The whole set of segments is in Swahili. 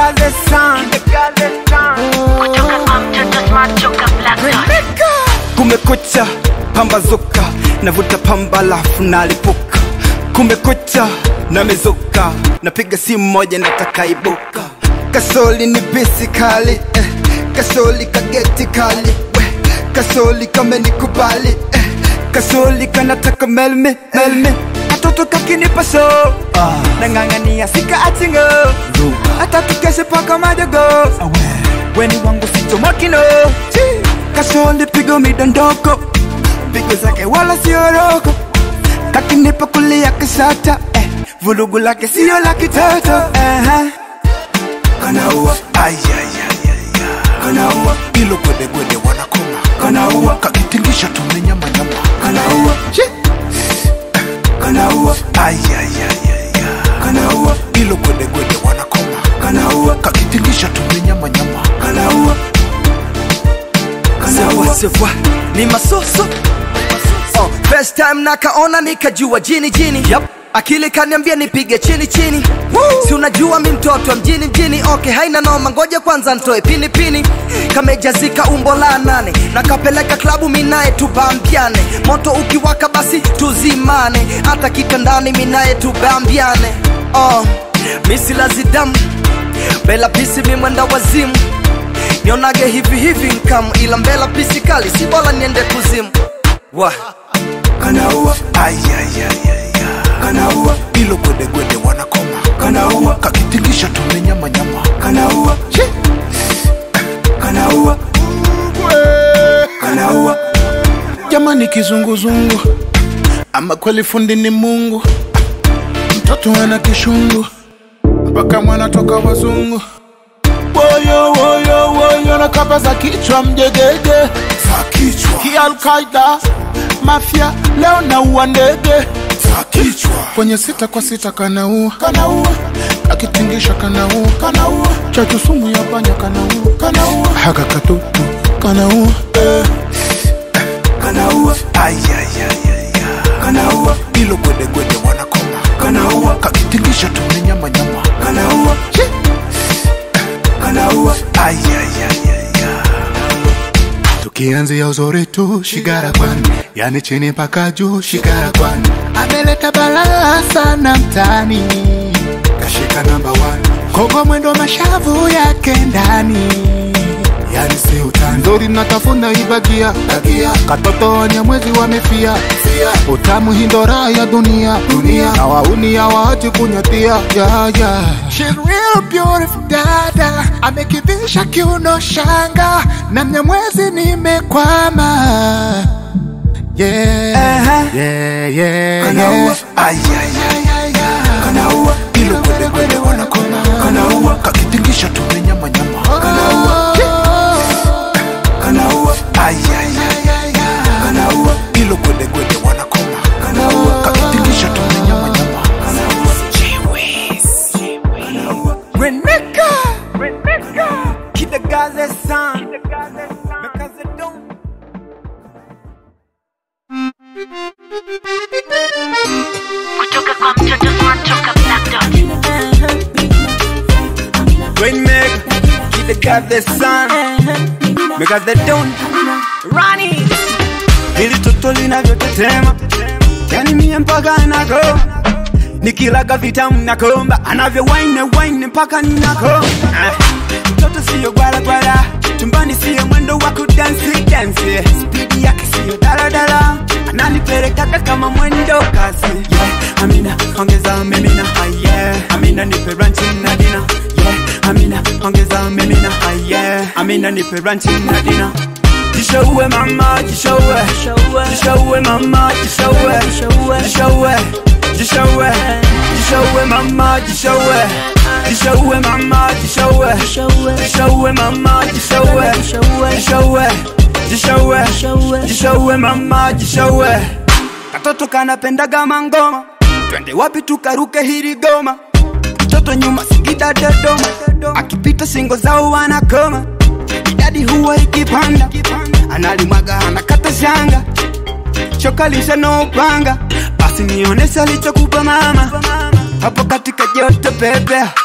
Gaze Sound. Kutoka kwa mtoto smart toka Black Dot. Kumekucha, pambazuka, navuta pamba lafu nalipuka. Kumekucha, namezuka, napiga simu moja nataka ibuka. Kasoli ni bisi kali, eh. kasoli kageti kali, we. kasoli kamenikubali, eh. kasoli kanataka melme melme katoto kakinipa so nang'ang'ania sika achingo hata tukeshe paka madogo weni wangu sichomokino kasoli pigo midondoko pigo zake wala sioroko kakinipa kulia kisata eh. vulugu lake sio la kitoto uh-huh. kanaua kanaua ilo gwedegwede wanakoma kanaua kakitingisha tumenyamanyama kanaua kanaua kanaua ilo gwedegwede wanakoma kanaua kakitingisha tumenyamanyama kanaua Sawa sawa, ni masoso oh, first time nakaona nikajua jini jini yep. akili kaniambia nipige chini chini si unajua mi mtoto wa mjini mjini okay haina noma ngoja kwanza ntoe pini pini kamejazika umbo la nane nakapeleka klabu minaye tubambiane moto ukiwaka basi tuzimane hata kitandani minaye tubambiane oh, misilazidamu bela pisi mimwenda wazimu nionage hivi hivi nkamu ila mbela pisi kali si bora niende kuzimu wa kanaua kanaua ilo gwedegwede wanakoma kanaua kakitingisha tumenyamanyama kanaua kanaua kanaua jamani kizunguzungu ama kweli fundi ni mungu mtoto ana kishungu mpaka mwana toka wazungu woyo woyo woyo na kapa za kichwa mjegege za kichwa kialkaida mafya leo naua ndege za kichwa kwenye sita kwa sita kanaua kanaua akitingisha kanaua kanaua chachu sumu ya panya kanaua kanaua haka katutu kanaua eh. kanaua kanaua ilo gwedegwede wanakoma kanaua kakitingisha tumenyamanyama kanaua kanaua tukianzia uzuri tu shigara kwani yani chini mpaka juu shigara kwani ameleta balaa sana mtani kashika namba kogo mwendo mashavu yake ndani yani si utani nzuri natafuna ibagia bagia katoto wenye mwezi wamefia fia utamu hindora ya dunia dunia na wauni ya waachi kunyatia ya ya She's real beautiful dada amekivisha kiuno shanga na mnyamwezi nimekwama yeah Uh-huh. yeah yeah kanaua kanaua ilo kwede kwede wanakoma kanaua kakitingisha tumenyamanyama kanaua kanaua kanaua ilo kwede kwede wanakoma kanaua kakitingisha tumenyamanyama Reneka Keep the Gaze Sound Because it don't Kutoka kwa mtoto smart toka Black Dot. Rainmaker Keep the Gaze Sound Because they don't Rani Hili toto linavyotetema Yani mie mpaka nako Nikilaga vitamu nakomba Anavyo wine wine mpaka ninako Ah, Mtoto siyo gwala gwala Chumbani siyo mwendo wa kudansi dansi Speed yake siyo daladala Ananipelekaga kama mwendo kasi yeah. Amina ongeza mimina ah, yeah. Amina nipe ranchi na dina yeah. Amina ongeza mimina ah, yeah. Amina nipe ranchi na dina Jishowe mama, jishowe Jishowe mama, jishowe Jishowe Jishowe Jishowe mama, jishowe Jishowe mama, jishowe Jishowe mama, jishowe Jishowe Jishowe Jishowe mama, jishowe Katoto kanapendaga mangoma Twende wapi tukaruke hili goma Mtoto nyuma Singida Dodoma Akipita singo zao wanakoma idadi huwa ikipanda analimwaga anakata shanga shoka lisha no upanga basi nionese alichokupa mama hapo katika joto pepe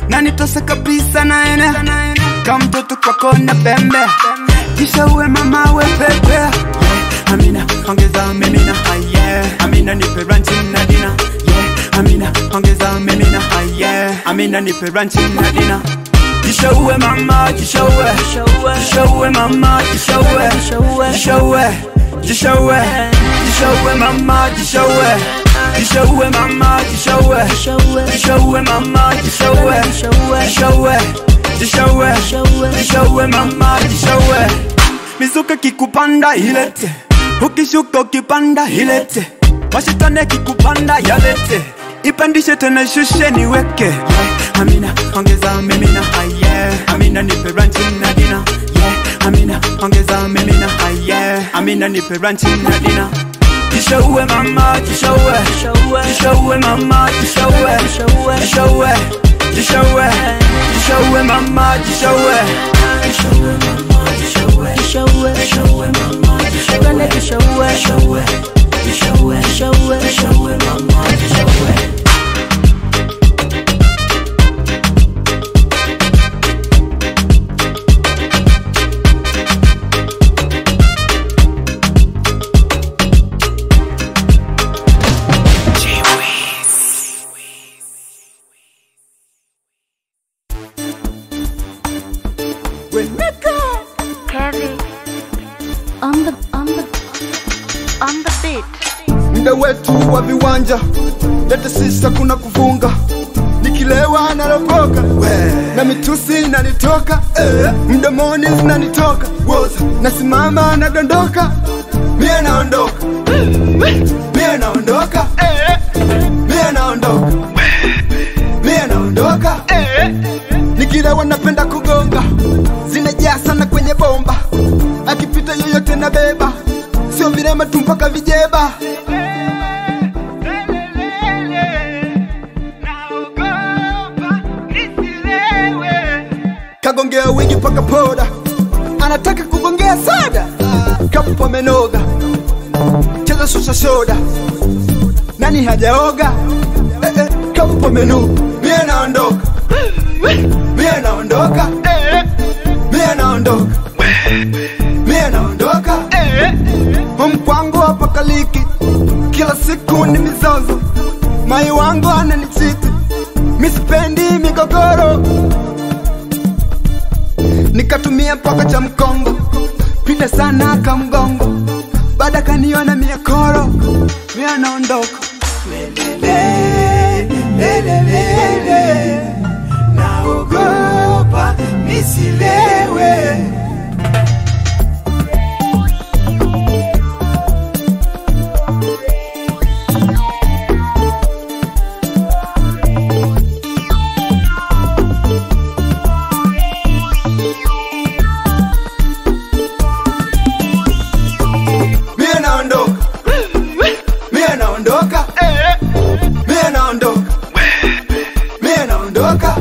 na nitose kabisa naene kama mtoto kwako na pembe kisha uwe mama we pepe amina ongeza mimina ah, yeah. amina nipe ranchi na dina yeah. amina ongeza mimina ah, yeah. amina nipe ranchi na dina kisha uwe mama kisha uwe kisha uwe mama kisha uwe kisha uwe kisha uwe kisha uwe mama kisha uwe kisha uwe mama kisha uwe kisha uwe mama kisha uwe kisha uwe kisha uwe kisha uwe mama kisha uwe mizuka kikupanda ilete ukishuka ukipanda ilete mashetani kikupanda yalete ipandishe tena shushe niweke yeah. amina ongeza mimina ah, yeah. amina nipe ranchi na dina yeah. amina ongeza mimina ah, yeah. amina nipe ranchi na dina kisha uwe mama kisha uwe kisha uwe mama kisha uwe kisha uwe kisha uwe kisha uwe mama kisha uwe kisha uwe mama kisha uwe kisha uwe kisha uwe mama kisha uwe kisha uwe kisha uwe kisha uwe kisha uwe kisha uwe mama kisha uwe Kevin. On the on the on the beat. mda wetu wa viwanja lete sisa kuna kuvunga nikilewa nalokoka na mitusi inanitoka eh, mdomoni zinanitoka woza nasimama nadondoka mie naondoka mie naondoka mie naondoka mie naondoka nikilewa napenda kugonga zinajaa sana kwenye bomba akipita yoyote na beba sio virema tu mpaka vijeba kagongea wingi paka poda anataka kugongea sada kapo amenoga cheza shusha soda nani hajaoga eh, eh, kapo menu mie naondoka mie naondoka mie naondoka mie naondoka mkwangu hapa kaliki kila siku ni mizozo mai wangu ananichiti misipendi migogoro nikatumia mpaka cha mkongo pita sana kamgongo baada kaniona miakoro mia naondoka Lelele, lelelele, naogopa nisilewe mie naondoka mie naondoka mie naondoka mie naondoka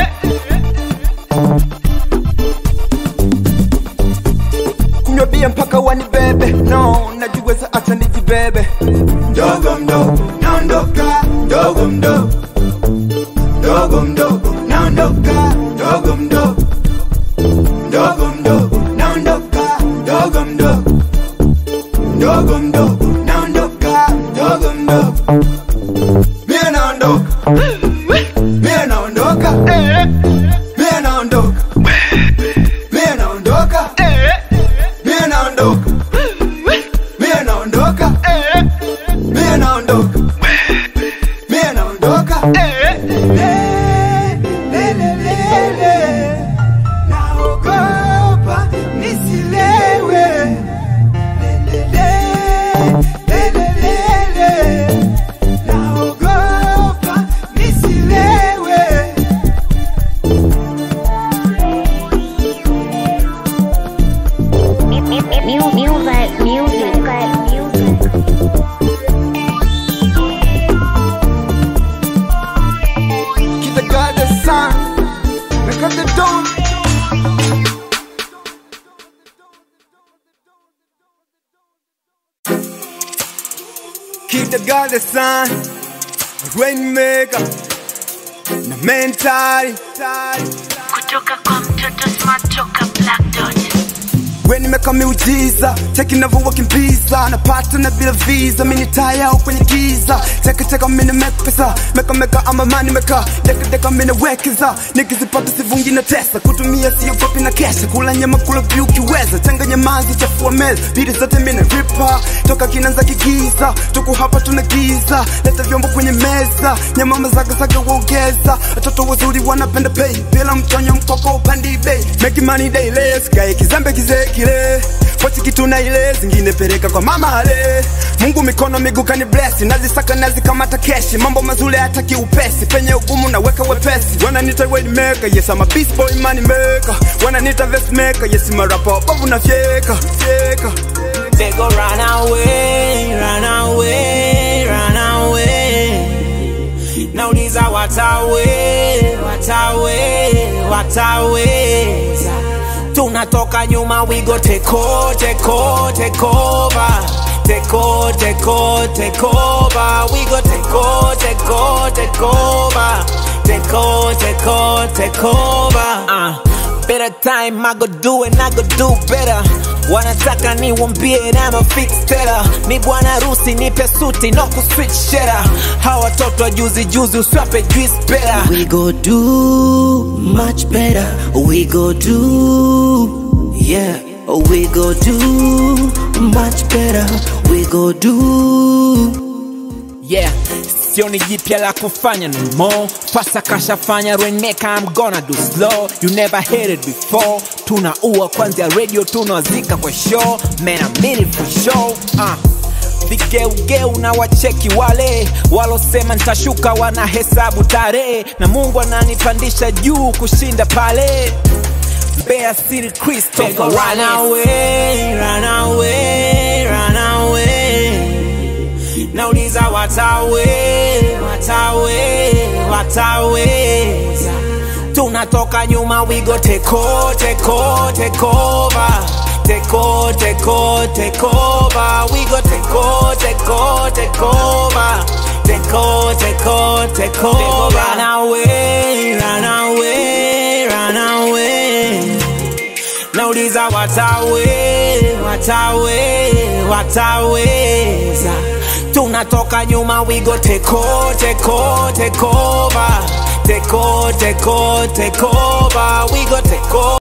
kunywa bia mpaka wanibebe no najiweza hata nijibebe mdogo mdogo naondoka mdogo mdogo mdogo mdogo naondoka mdogo mdogo mdogo mdogo naondoka mdogo mdogo mdogo mdogo naondoka mdogo mdogo mie naondoka mie naondoka mie naondoka mie naondoka mie naondoka mie naondoka mie naondoka mie naondoka Le, le, le, le, le. naogopa nisilewe naogopa nisilewe Music, music, music. Keep the God the sun, make up the dawn. Keep the God the sun, rainmaker, na mentali kutoka kwa mtoto smart toka black dot we nimeka miujiza cheki navyowakimbiza napata na bila visa mini taya au kwenye giza chekecheka mini mekpesa mekameka ama mani meka dekadeka minawekeza nikizipata sivungi na tesa kutumia siogopi na kesha kula nyama kula vyu ukiweza changanya mazi chafua meza bidi zote mina ripa toka kinanza kigiza tuku hapa tuna giza leta vyombo kwenye meza nyama mazagazaga uongeza watoto wazuri wanapenda pay bila mtonyo mkoko upandi bei make money daily sikae kizambe kizee kile pochi kitu na ile zingine peleka kwa mama ale mungu mikono miguu kani bless nazisaka nazikamata keshi mambo mazuri hataki upesi penye ugumu naweka wepesi wananita way maker yes I'm a beast boy money maker wananita vest maker yes marapa babu na fyeka fyeka They go run away, run away, run away. Nauliza watawe, watawe, wataweza. Tunatoka nyuma, we go take over, take over, take over. Take over, take over, take over. We go take over, take over, take over. Take over, take over, take over. Uh. Better time, I go do it, I go do better. Wanataka niwambie na ma fix teller. Ni bwana rusi nipe suti no ku switch shera. Hawa watoto wa juzi juzi uswape juice better. We go do much better. We go do, yeah. We go do much better. We go do. Yeah, sioni jipya la kufanya no more. Pasa kashafanya Reneka, I'm gonna do slow. You never heard it before. Tunaua kwanzia radio, tunawazika kwa show. Man, I mean it for show. Uh. Vigeugeu na wacheki wale walosema nitashuka, wanahesabu tarehe, na Mungu ananipandisha juu kushinda pale. Mbeya City Christopher, run away, run away, run away nauliza watawe watawe wataweza tunatoka nyuma we go take over, take over, take over. Take over, take over, take over. We go take over, take over, take over. Take over, take over, take over. Run away, run away, run away. Nauliza watawe, watawe, wataweza. Tunatoka nyuma, we go take over, take over, take over. Take over, take over, take over. We go take over.